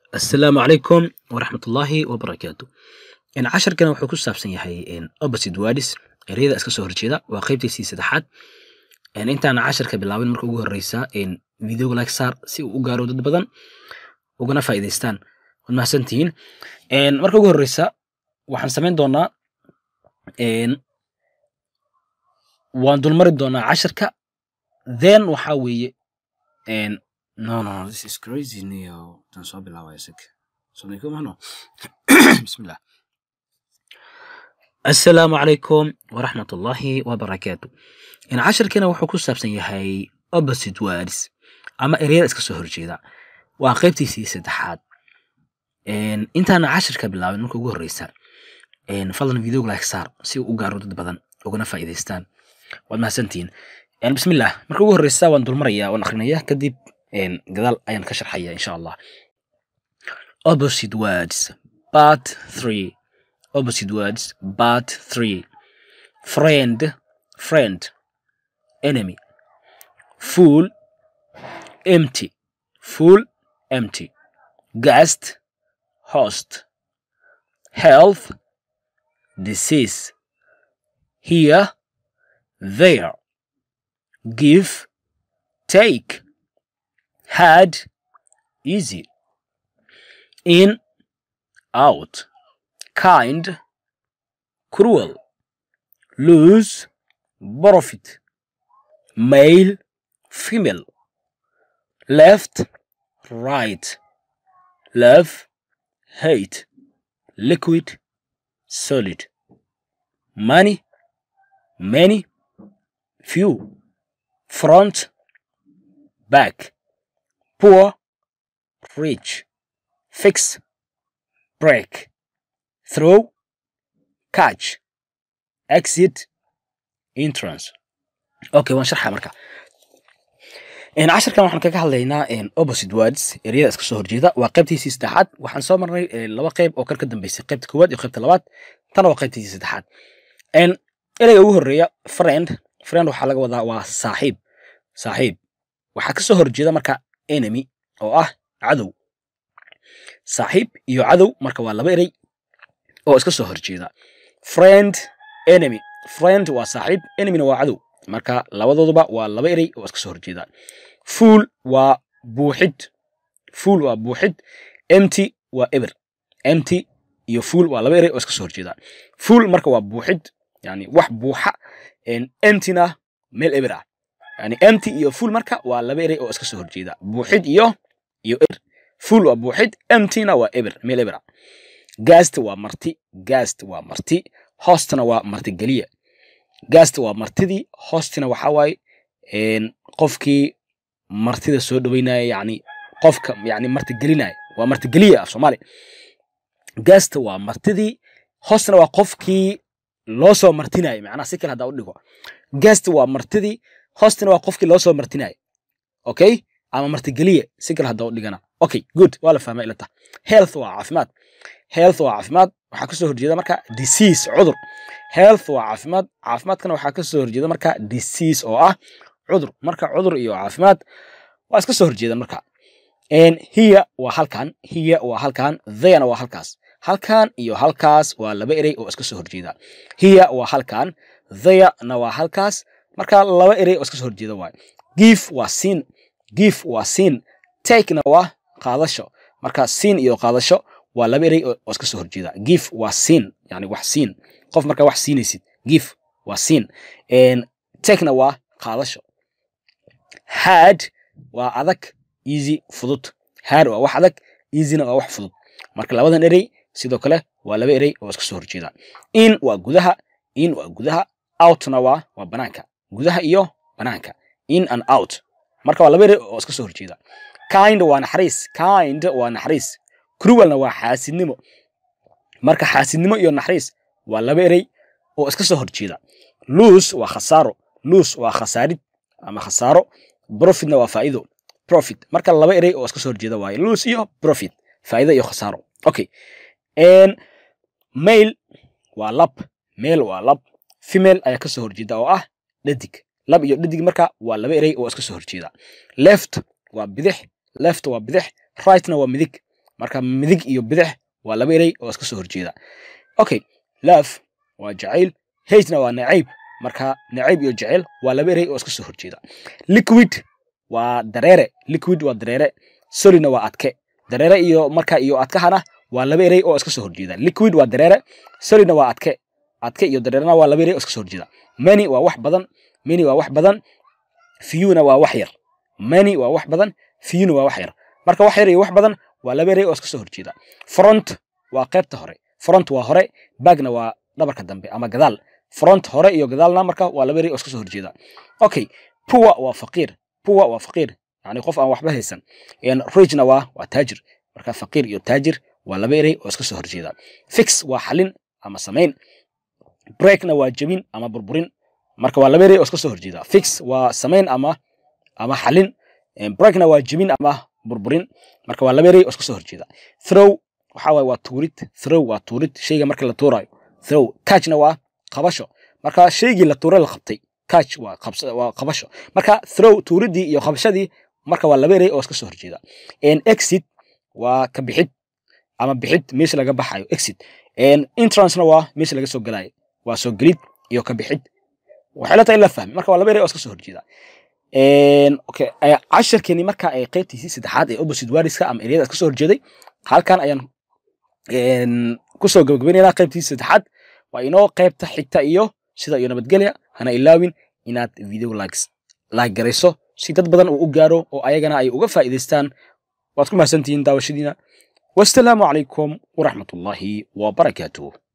asalaamu calaykum waraxmatullaahi wabarakaatu casharkan wuxuu ku saabsan yahay opposite words ereyada iska soo horjeeda waa qaybtiisii saddexaad intaana casharka bilaabin marka ugu horeysa videoga like saar si uu u gaaro dad badan ugana faa'iidaystaan waad mahadsantihiin marka ugu horeysa waxaan samayn doonaa waan dulmari doonaa casharka then waxaa weeye no no no this is crazy niyo tan soo bilaabaya isag sodonko mahno bismillah asalaamu calaykum waraxmat ullaahi wabarakaatu casharkana wuxuu ku saabsan yahay opposite words ama ereyada iska soo horjeeda waa qaybtiisii saddexaad intaana casharka bilaabin marka ugu horeysa fadlan videoga like saar si uu u gaaro dad badan ugana faa'iidaystaan waad mahadsantihiin bismillah marka ugu horeysa waan dulmaraya waan akrinaya kadib gadaal ayaan ka sharxaya insha allah opposite words part three opposite words part three friend friend enemy full empty full empty guest host health disease here there give take had easy in out kind cruel lose profit male female left right love hate liquid solid money many few front back poor rich fix break throw catch exit entrance okay waan sharxa marka casharkan waxaan kaga hadlaynaa opposite words ereyada iska soo horjeeda waa qaybtiisii saddexaad waxaan soo marnay laba qayb oo kan ka dambeysay qaybta koowaad iyo qaybta labaad tana waa qaybtiisii saddexaad ereyga ugu horeeya friend friend waxaa laga wadaa waa saaxiib saaxiib waxaa ka soo horjeeda marka enemy oo ah cadow saaxiib iyo cadow marka waa laba erey oo iska soo horjeeda friend enemy friend waa saaxiib enemyna waa cadow marka labadooduba waa laba erey oo iska soo horjeeda fuul waa buuxid fuul waa buuxid empty waa eber empty iyo fuul waa laba erey oo iska soo horjeeda fuul marka waa buuxid yani wax buuxa emptyna meel eber ah yani empty iyo full marka waa laba erey oo iska soo horjeeda buuxid iyo iyo eber full waa buuxid emptyna waa eber meel eber ah gast waa marti gast waa marti hostna waa martigeliya gast waa martidii hostina waxa waaye qofkii martida soo dhaweynaya yani qofka yani martigelinaya waa martigeliya af soomaali gast waa martidii hostna waa qofkii loo soo martinaya macnaha si kale haddaa u dhigo gast waa martidii hostina waa qofkii loo soo martinaya okay ama martigeliya si kale haddaa u dhigana okay good waa la fahmay ilata health waa caafimaad health waa caafimaad waxaa kasoo horjeeda marka disease cudur health waa caafimaad caafimaadkana waxaa kasoo horjeeda marka disease oo ah cudur marka cudur iyo caafimaad waa iska soo horjeedan marka hiya waa halkan hiya waa halkan thayana waa halkaas halkan iyo halkaas waa laba erey oo iska soo horjeeda hiya waa halkan thayana waa halkaas marka laba erey oo iska soo horjeeda waay gif waa siin gif waa siin takena waa qaadasho marka siin iyo qaadasho waa laba erey oo iska soo horjeeda gif waa siin yani wax siin qof markaa wax siinaysid gif waa siin takena waa qaadasho had waa adag easy fudud had waa wax adag easyna waa wax fudud marka labadan erey sidoo kale waa laba erey oo iska soo horjeeda in waa gudaha in waa gudaha outna waa waa banaanka gudaha iyo banaanka in and out marka waa laba erey oo iska soo horjeeda kind waa naxariis kind waa naxariis cruelna waa xaasidnimo marka xaasidnimo iyo naxariis waa laba erey oo iska soo horjeeda lose waa khasaaro lose waa khasaarid ama khasaaro profitna waa faa'iido profit marka laba erey oo iska soo horjeeda waaye lose iyo profit faa'iido iyo khasaaro okay mail waa lab male waa lab female ayaa kasoo horjeeda oo ah dhadig lab iyo dhadig marka waa laba erey oo iska soo horjeeda left waa bidix left waa bidix rightna waa midig marka midig iyo bidix waa laba erey oo iska soo horjeeda okay love waa jacayl hatena waa nacayb marka nacayb iyo jacayl waa laba erey oo iska soo horjeeda liquid waa dareere liquid waa dareere solidna waa adke dareere iyo marka iyo adkahana waa laba erey oo iska soo horjeeda liquid waa dareere solidna waa adke adke iyo dareerena waa laba erey oo iska soo horjeeda many waa wax badan many waa wax badan fewna waa wax yar many waa wax badan fewna waa wax yar marka wax yar iyo wax badan waa laba erey oo iska soo horjeeda front waa qaybta hore front waa hore bagna waa dhabarka dambe ama gadaal front hore iyo gadaalna marka waa laba erey oo iska soo horjeeda okay poor waa faqiir poor waa faqiir yani qof aan waxba haysan richna waa waa taajir marka faqiir iyo taajir waa laba erey oo iska soo horjeeda fix waa xalin ama samayn breakna waa jebin ama burburin marka waa laba erey oo iska soo horjeeda fix waa samayn ama ama xalin breakna waa jebin ama burburin marka waa laba erey oo iska soo horjeeda throw waxa waaye waa tuurid throw waa tuurid shayga marka la tuurayo throw catchna waa qabasho marka shaygii la tuuray la qabtay catch waa qabsa waa qabasho marka throw tuuridii iyo qabashadii marka waa laba erey oo iska soo horjeeda exit waa ka bixid ama bixid meesha laga baxayo exit entrancena waa meesha laga soo galayo waa soo gelid iyo ka bixid waxay la tahay in la fahmi marka waa laba erey oo iska soo horjeeda okay casharkeeni marka ay qaybtiisii saddexaad ee opposite wariska ama ereyada iska soo horjeeday halkan ayaan kusoo gabagabaynaynaa qaybtiisii saddexaad waa inoo qaybta xigta iyo sida iyo nabadgelya hana ilaawin inaad video likes like garayso si dad badan uu u gaaro oo ayagana ay uga faa'iidaystaan waad ku mahadsantihiin daawashadiina wasalaamu calaykum waraxmatullaahi wabarakaatuh